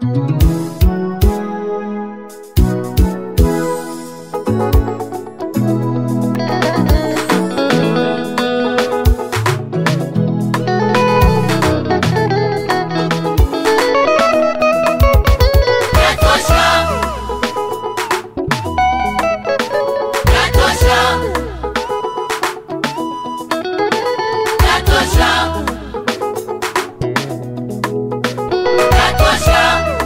Yatosha. Yatosha. Yatosha. Yatosha.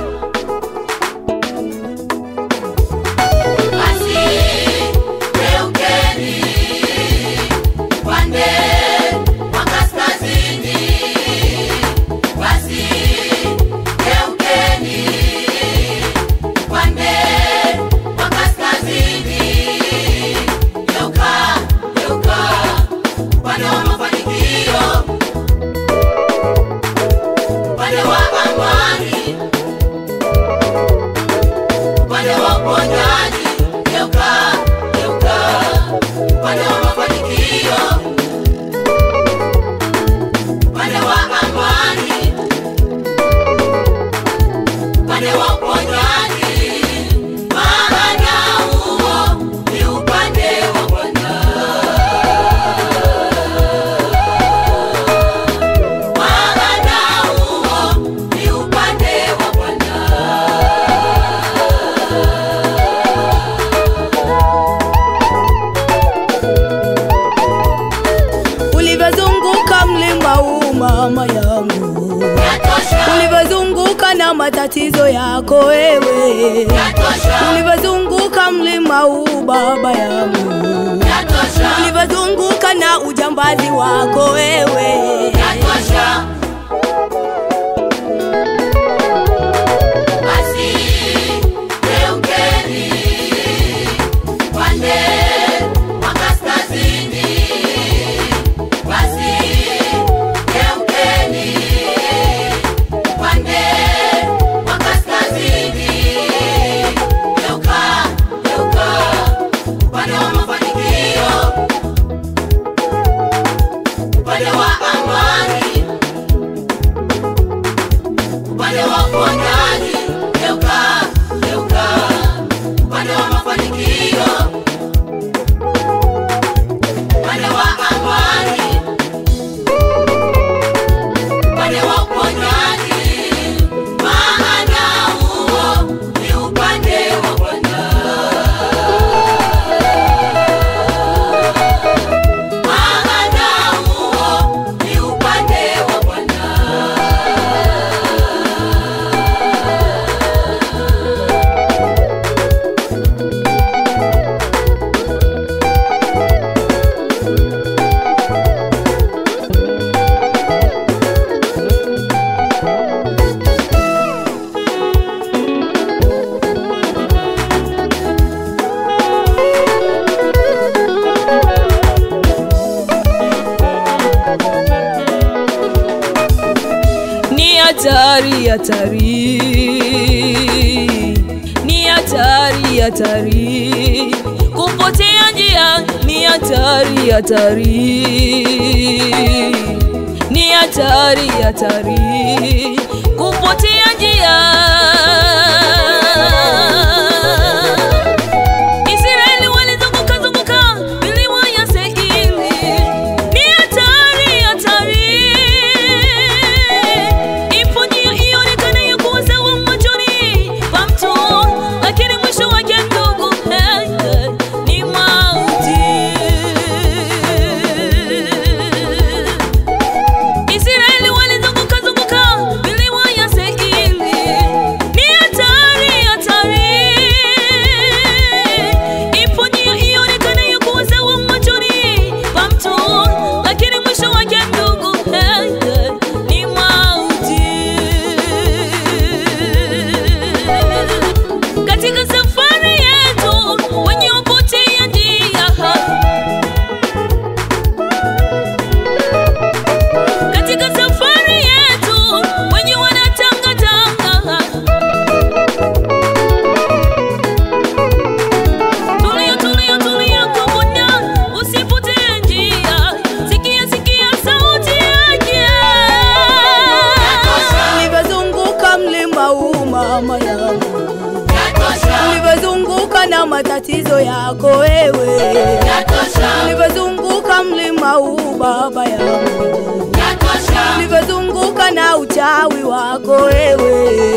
Basi geukeni upande wa kaskazini. Basi geukeni upande wa kaskazini. Geuka, geuka upande wa mafanikio, upande wa amani, upande wa uponyaji. Geuka, geuka upande wa mafanikio, upande wa amani, upande wa uponyaji. Maana huo ni upande wa Bwana. Maana huo ni upande wa Bwana. ulivyozunguka mlima huu mama yangu, Yatosha, ulivyozunguka na matatizo yako wewe, yatosha, ulivyozunguka mlima huu baba yangu, yatosha, ulivyozunguka na ujambazi wako wewe, yatosha. Basi geukeni upande wa kaskazini. Basi geukeni upande wa kaskazini. Geuka, geuka upande wa mafanikio, upande wa amani, upande wa uponyaji. Geuka, geuka upande wa mafanikio, upande wa amani, upande wa uponyaji. Maana huo ni upande wa Bwana. Maana huo ni upande wa Bwana. ni hatari hatari, ni hatari hatari, kupotea njia ni hatari hatari, ni hatari hatari, kupotea njia Israeli walizunguka zunguka milima ya Seiri, ni hatari hatari. Ipo njia ionekanayo kuwa sawa machoni pa mtu, lakini mwisho wake ndugu, eh, eh, ni mauti. Israeli walizunguka zunguka milima ya Seiri, mama yangu, Yatosha, ulivyozunguka na matatizo yako wewe, yatosha, ulivyozunguka mlima huu baba yangu, yatosha, ulivyozunguka na uchawi wako wewe,